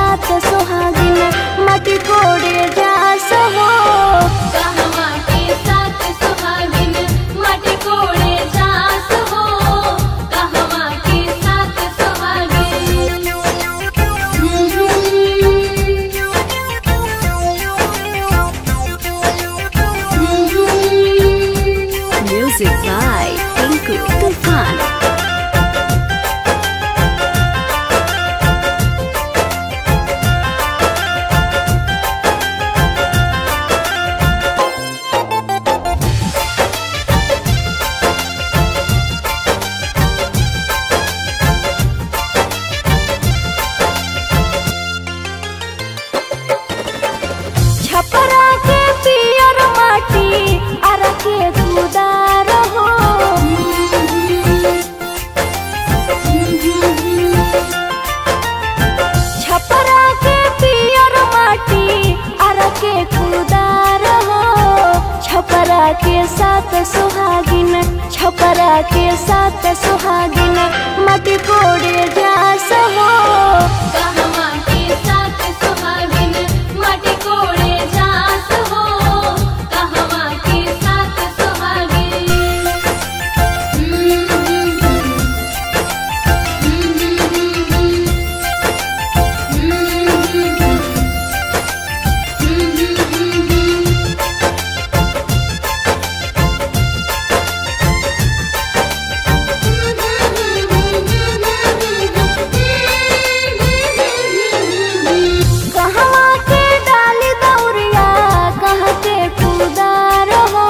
साथ सुहागिन माटी कोड़े जा सहो कहवा के साथ सुहागिन माटी कोड़े जास हो कहवा के साथ सुहागिन म्यूजिक बाय टिंकू तूफान छपरा के पियर माटी अर के गुदार हो छपरा के पियर माटी अर के गुदार हो छपरा के साथ सुहागिन छपरा के साथ सुहागिन माटी कोड़े जा सहो कहवा के साथ सुहागिन माटी कोड़े जास हो कहवा के साथ सुहागिन कहवा के डाली दौरिया कह के कुदार हो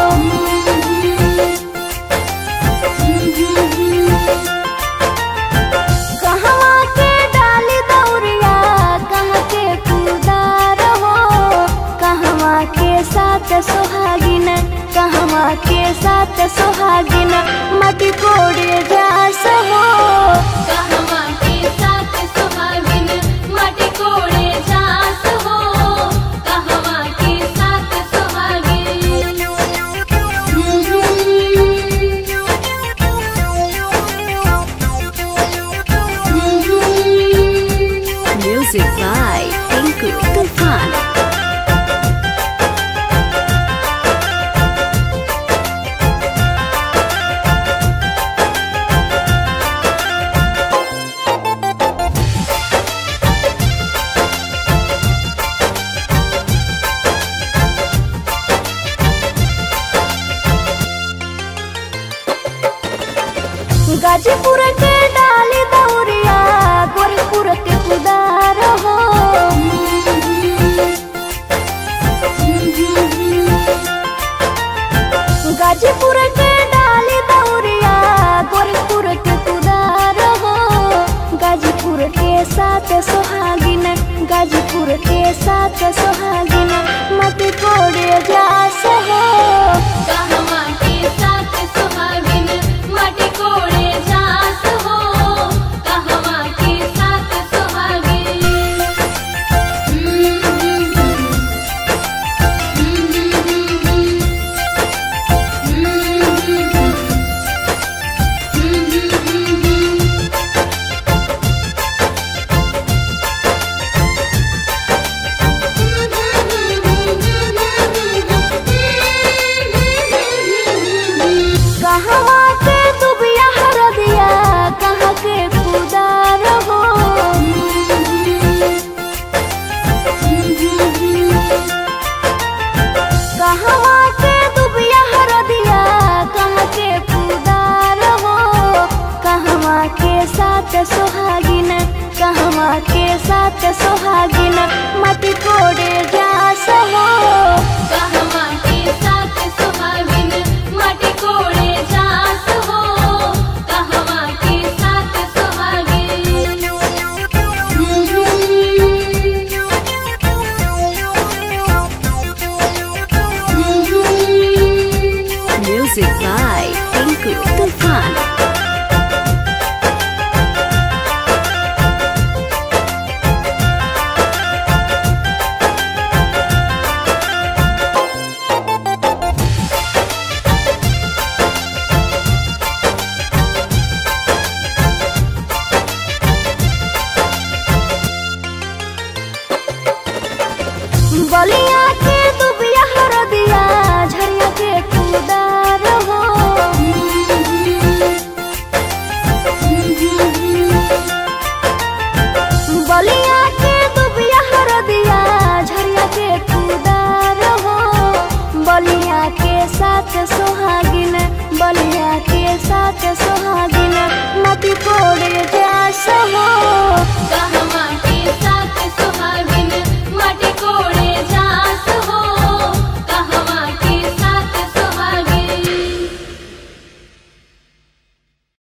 कहवा के डाली दौरिया कह के कुदार हो कहवा के साथ सुहागिन कहवा के साथ सुहागिन मटी कोड़े जा सहो कहवा के साथ सुहागिन माटी कोड़े जास हो कहवा के साथ सुहागिन म्यूजिक बाय टिंकू तूफान गाजीपुर के डाली दौरिया गोरखपुर के कुदार हो गाजीपुर के डाली दौरिया गोरखपुर के कुदार हो गाजीपुर के साथ सुहागिन गाजीपुर के साथ सुहागिन मत कोड़े जा सहो कहवा के साथ सुहागिन माटी कोड़े जास हो कहवा के साथ सुहागिन बलिया के दुबिया हरदिया झरिया के कुदार हो बलिया के दुबिया हरदिया झरिया के कुदार हो बलिया के साथ सोहागिन बलिया के साथ सोहागिन माटी कोड़े जा